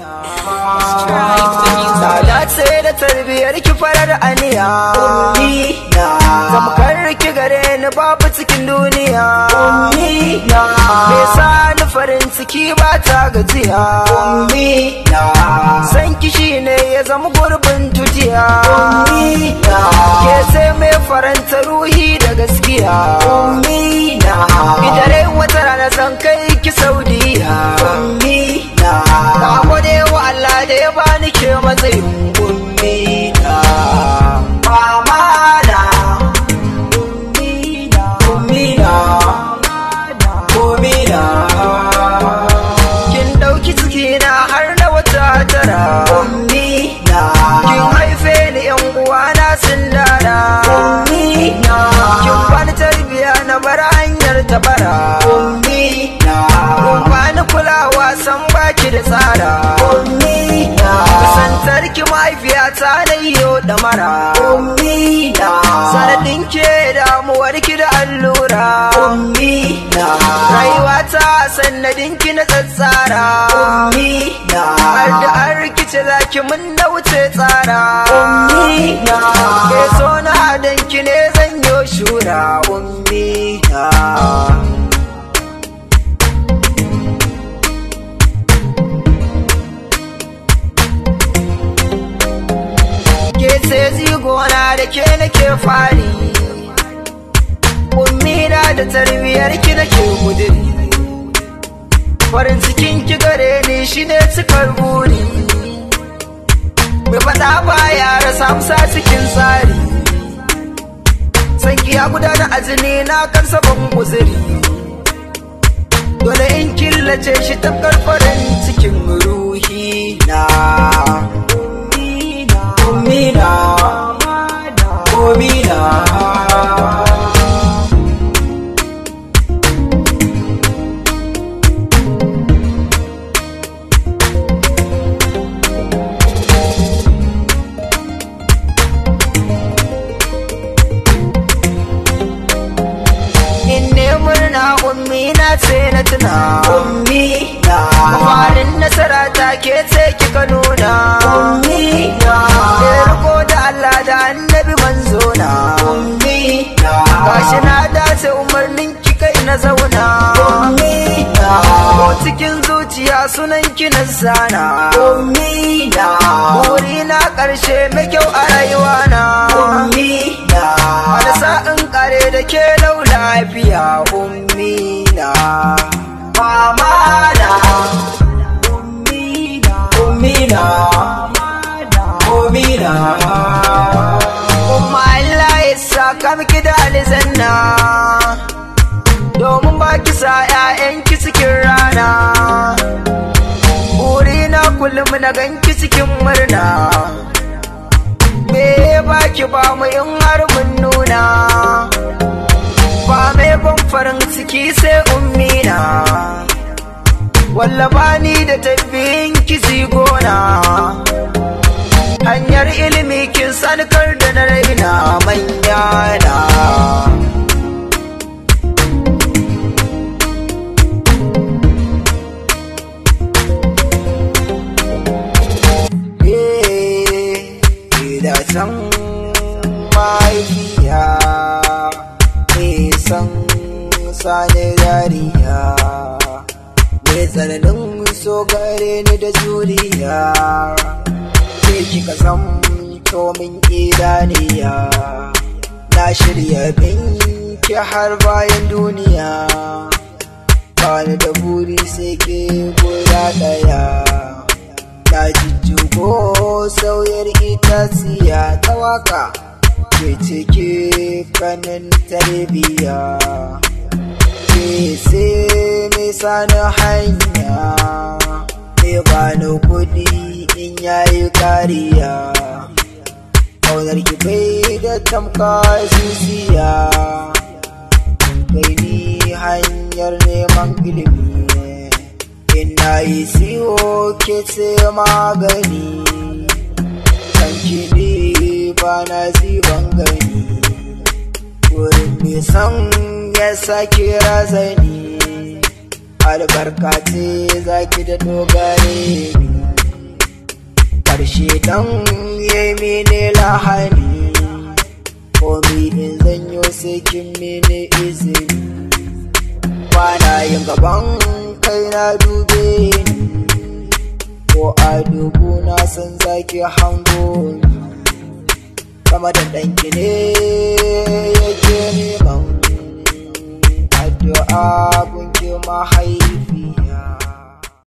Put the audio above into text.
Na dace da tarbiyar ki farar aniya Tamkar ki gare ni babu cikin duniya Me sa ni farin ciki ba ta gajiya San ki shine ya zama gurbin tutiya Ke sai mai faranta ruhi da gaskiya Idare wata rana zan kai ki Saudiya Na gode wa Allah da ya bani ke matsayin ummina Mamana Ummina Ummina Ummina Kin dauki cikina har na wata tara Ummina Kin haife ni yan uwana sun dara Ummina Kin bani tarbiya na bar hanyar tabara Ummina Kun bani kulawa san baki da tsara Ummina Kusantar ki mahaifiyata na yiwo da mara Ummina Sanadin ke damuwar ki da allura Ummina Rayuwata sanadin ki na tsatsara Ummina Har da an rikice zaki mun na wuce tsara Ummina Ke so na hadan ki ne zan yo shura Ummina ke sai zigona da ke nake fari ummina da tarbiyar ki nake guduri farin cikin ki gare ni shine cikar buri mai faɗa ba ya rasa amsa cikin tsari san ki ya gudana a jini na kan sabon guzuri dole in killace shi tafkar farin cikin ruhi na Umina, Umina. In ne murna ummina ce na tuna ummina farin nasara ta ke ce kika nuna ummina da riko da Allah da annabi manzo na ummina gashi na dace umarnin ki kai na zauna ummina ko cikin zuciya sunan ki na zana ummina buri na karshe mai kyau a rayuwa na ummina wani sa'in kare da ke lau lafiya ummina mamana ummina ummina ummina umma Allah ya saka miki da aljanna domin ba ki sa 'ya'yanki cikin rana burina kullum na ganki cikin murna me baki ba mu in har mun nuna ba mai ban farin ciki sai ummina wallaba ni da tafiyin kizi gona hanyar ilimi kin sankar da na raina manya na da san mahaifiya nisan sani dariya mai tsananin so gare ni da juriya ke kika san min idaniya na shirya binki har bayan duniya bani da buri sai ke guda daya na jijjigo sauyar itaciya ta waka ke cike kanin tarbiya ke sai nisa na hanya ne bani kudi in yayi kariya kaunar ki bai da tamka zuciya kai ni hanyar neman ilimi ina yi siyo ke ce magani kan kiɗi ba na ziban gani wurin nisan ya sake razani albarka ce zaki da dogare ni shedan ya mene lahani komi in zanyo sai kin mene izini kwana yin gaban kai na dube ni ko a dubu na san zaki hango kama da ɗanki ne